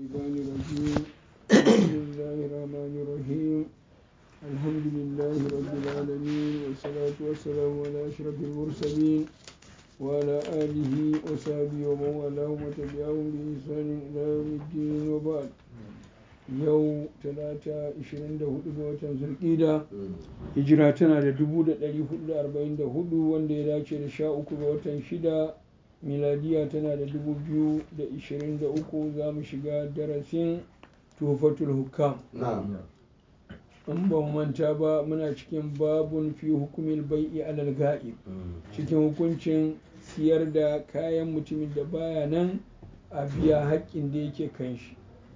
الشيطان الرجيم بسم الله الرحمن الرحيم الحمد لله رب العالمين والصلاة والسلام على أشرف المرسلين وعلى آله وصحبه ومن والاه وتبعهم بإحسان إلى يوم الدين وبعد yau talata 24 ga watan zulƙida hijira tana da 1444 wanda ya dace da 13 ga watan shida miladiya tana da 2023 za mu shiga darasin tufatul hukam in ba manta ba muna cikin babun fi hukumin bai'i alal ga'ib cikin hukuncin siyar da kayan mutumin da baya nan a biya haƙƙin da yake kan shi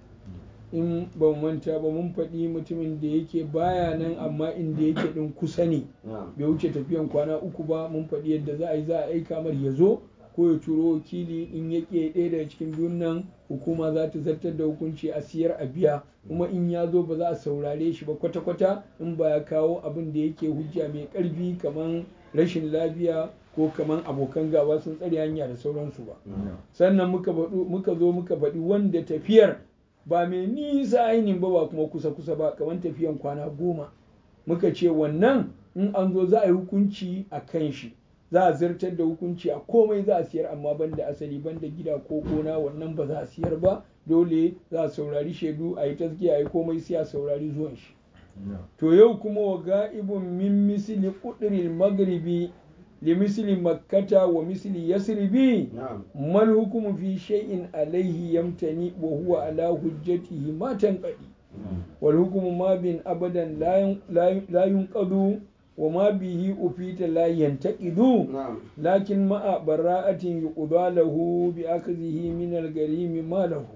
in ba manta ba mun faɗi mutumin da yake baya nan amma inda yake ɗin kusa ne bai wuce tafiyan kwana uku ba mun faɗi yadda za a yi za a aika mar ya zo ko ya turo wakili in ya ke ɗaya daga cikin biyun nan hukuma za ta zartar da hukunci a siyar a biya kuma in ya zo ba za a saurare shi ba kwata-kwata in ba ya kawo abin da yake hujja mai ƙarfi kamar rashin lafiya ko kamar abokan gaba sun tsare hanya da sauransu ba sannan muka zo muka faɗi wanda tafiyar ba mai nisa ainihin ba ba kuma kusa-kusa ba kamar tafiyan kwana goma muka ce wannan in an zo za a yi hukunci a kan shi za a zartar da hukunci a komai za a siyar amma banda asali banda gida ko gona wannan ba za a siyar ba dole za a saurari shaidu a yi taskiya a yi komai sai a saurari zuwan shi to yau kuma wa ga'ibun min misili kuduril magribi li misili makkata wa misili yasribi mal hukumu fi shay'in alaihi yamtani wa huwa ala hujjatihi ma tanqadi wal hukumu ma bin abadan la yunqadu wa ma bihi ufita la yantaqidu lakin ma'a bara'atin yuqda lahu bi akzihi min al-garimi ma lahu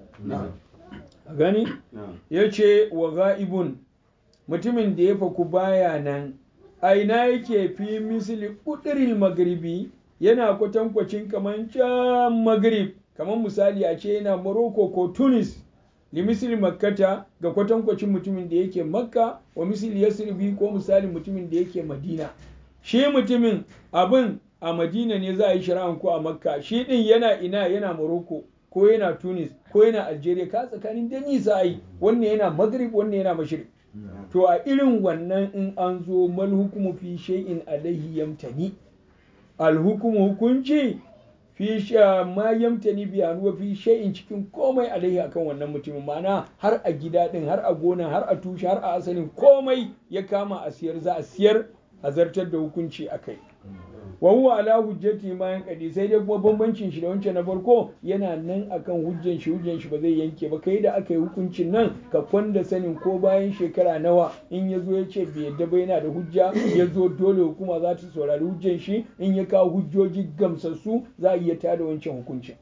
a gani yace wa ga'ibun mutumin da ya faku baya nan aina yake fi misli ƙudurin magribi yana kwatankwacin kamar can magrib kamar misali a ce yana morocco ko tunis li misli makkata ga kwatankwacin mutumin da yake makka wa misli yasribi ko misali mutumin da yake madina shi mutumin abin a madina ne za a yi shari'an ko a makka shi din yana ina yana morocco ko yana tunis ko yana algeria ka tsakanin da nisa yi wannan yana maghrib wannan yana mashrik to a irin wannan in an zo mal hukumu fi shay'in alaihi yamtani al hukumu hukunci fi sha ma yamtani bi wa fi shay'in cikin komai alaihi akan wannan mutumin ma'ana har a gida din har a gona har a tushe har a asalin komai ya kama a siyar za a siyar a zartar da hukunci akai wa huwa ala hujjati ma yanqadi sai dai kuma bambancin shi da wancan na farko yana nan akan hujjan shi hujjan shi ba zai yanke ba kai da aka yi hukuncin nan ka kwanda sanin ko bayan shekara nawa in ya zo ya ce bai yadda ba yana da hujja ya zo dole hukuma za ta saurari hujjan shi in ya kawo hujjoji gamsassu za a iya tada wancan hukuncin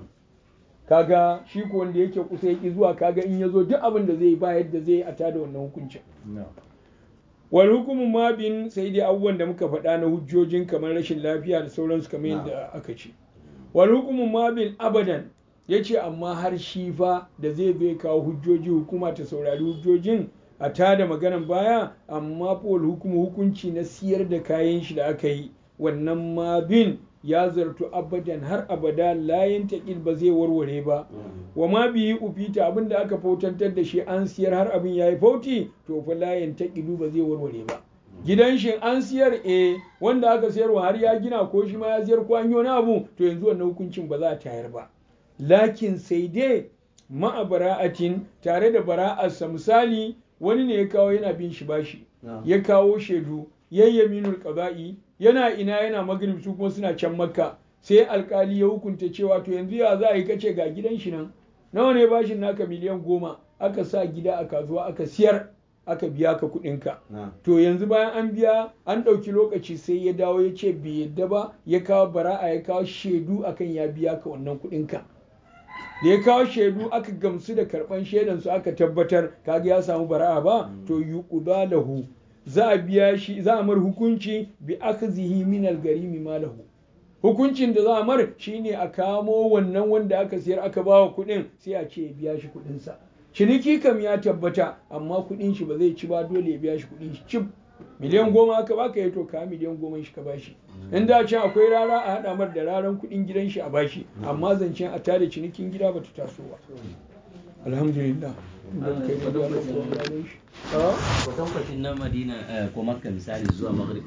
kaga shi ko wanda yake kusa yaki zuwa kaga in ya zo duk abin da zai ba yadda zai a tada wannan hukuncin wal hukumu ma bin sai dai abubuwan da muka faɗa na hujjojin kamar rashin lafiya da sauransu kamar yadda aka ce wal hukumu ma bin abadan ya ce amma har shi fa da zai bai kawo hujjoji hukuma ta saurari hujjojin a tada maganan baya amma wal hukumu hukunci na siyar da kayan shi da aka yi wannan ma bin ya zartu abadan har abada layin taƙil ba zai warware ba wa ma biyi ufita abin da aka fautantar da shi an siyar har abin ya yi fauti to fa layin taƙilu ba zai warware ba gidan shi an siyar e wanda aka siyarwa har ya gina ko shi ma ya siyar ko an yi wani abu to yanzu wannan hukuncin ba za a tayar ba lakin sai dai ma'a bara'atin tare da bara'arsa misali wani ne ya kawo yana bin shi bashi ya kawo shaidu yayyaminul qada'i yana ina yana magrib su kuma suna can makka sai alkali ya hukunta cewa to yanzu ya za a yi kace ga gidan shi nan nawa ne bashin naka miliyan goma aka sa gida a kasuwa aka siyar aka biya ka kuɗinka to yanzu bayan an biya an ɗauki lokaci sai ya dawo ya ce bai yadda ba ya kawo bara'a ya kawo shaidu akan ya biya ka wannan kuɗinka da ya kawo shaidu aka gamsu da karɓan shaidan su aka tabbatar kaga ya samu bara'a ba to yuqda lahu za a biya shi za a mar hukunci bi akzihi min al-garimi malahu hukuncin da za a mar shine a kamo wannan wanda aka siyar aka bawa kuɗin sai a ce ya biya shi kuɗin sa ciniki kam ya tabbata amma kuɗin shi ba zai ci ba dole ya biya shi kuɗin shi cif miliyan goma aka baka ya to ka miliyan goma shi ka bashi in da can akwai rara a haɗa mar da raran kuɗin gidan shi a bashi amma zancen a tada cinikin gida bata taso ba alhamdulillah idan kai da Allah ko Allah shi kwatankwacin na madina ko makka misali zuwa maghrib